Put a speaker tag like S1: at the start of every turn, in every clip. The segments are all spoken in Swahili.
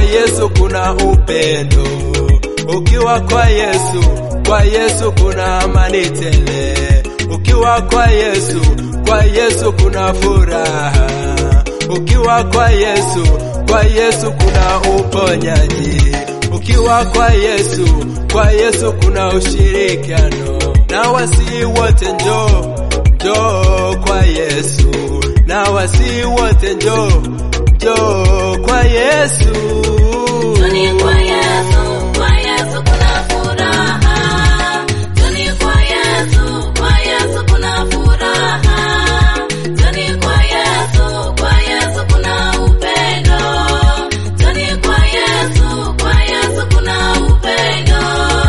S1: Yesu kuna upendo, ukiwa kwa Yesu, kwa Yesu kuna amani tele, ukiwa kwa Yesu, kwa Yesu kuna furaha, ukiwa kwa Yesu, kwa Yesu kuna uponyaji, ukiwa kwa Yesu, kwa Yesu kuna ushirikiano, na wasi wote njoo njoo kwa Yesu, na wasi wote njoo njoo kwa Yesu.
S2: Tuni kwa Yesu, kwa Yesu kuna furaha. Tuni kwa Yesu, kwa Yesu kuna furaha. Tuni kwa Yesu, kwa Yesu kuna upendo. Tuni kwa Yesu, kwa Yesu kuna upendo.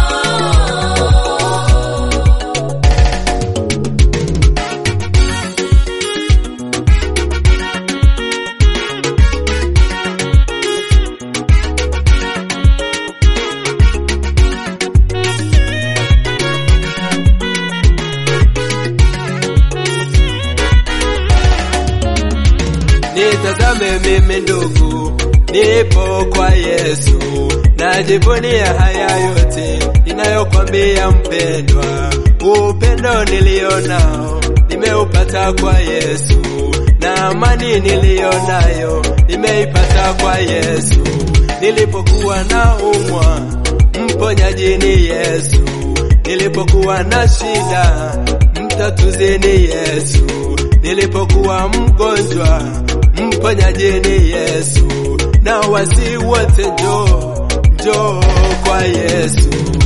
S1: Nitazame mimi ndugu, nipo kwa Yesu, najivunia haya yote ninayokwambia mpendwa. Upendo nilionao nimeupata kwa Yesu, na amani nilionayo nimeipata kwa Yesu. Nilipokuwa na umwa, mponyaji ni Yesu. Nilipokuwa na shida, mtatuzi ni Yesu. Nilipokuwa mgonjwa, mponyaji ni Yesu. Na wasi wote njoo, njoo kwa Yesu.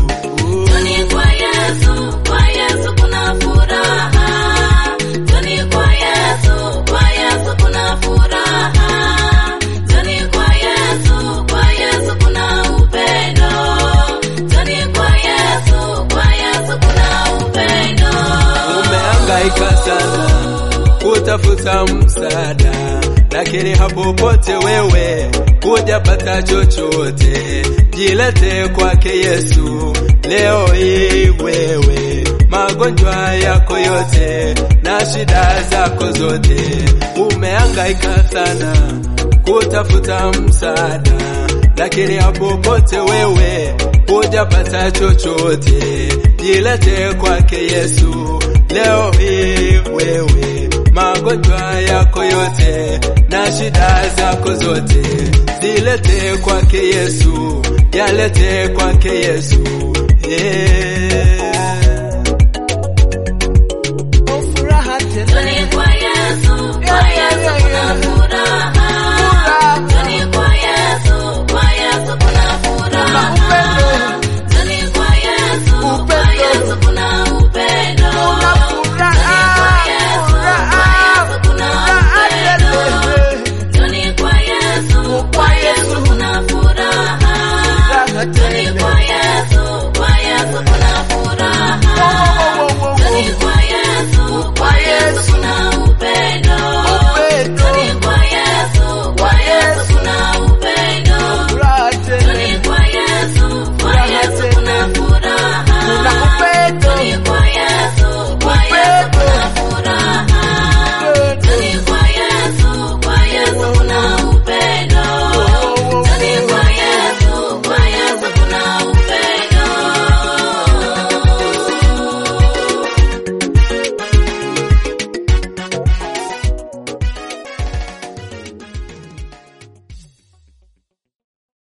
S2: Tuni kwa Yesu, kwa Yesu kuna furaha. Tuni kwa Yesu, kwa Yesu kuna furaha. Tuni kwa Yesu, kwa Yesu kuna upendo. Tuni kwa Yesu, kwa Yesu kuna upendo.
S1: Umehangaika sana kutafuta msaada, lakini hapo pote wewe hujapata chochote. Jilete kwake Yesu leo hii wewe, magonjwa yako yote na shida zako zote. Umehangaika sana kutafuta msaada, lakini hapo pote wewe hujapata chochote. Jilete kwake Yesu leo hii wewe, magonjwa yako yote na shida zako zote zilete kwake Yesu, yalete kwake Yesu yeah.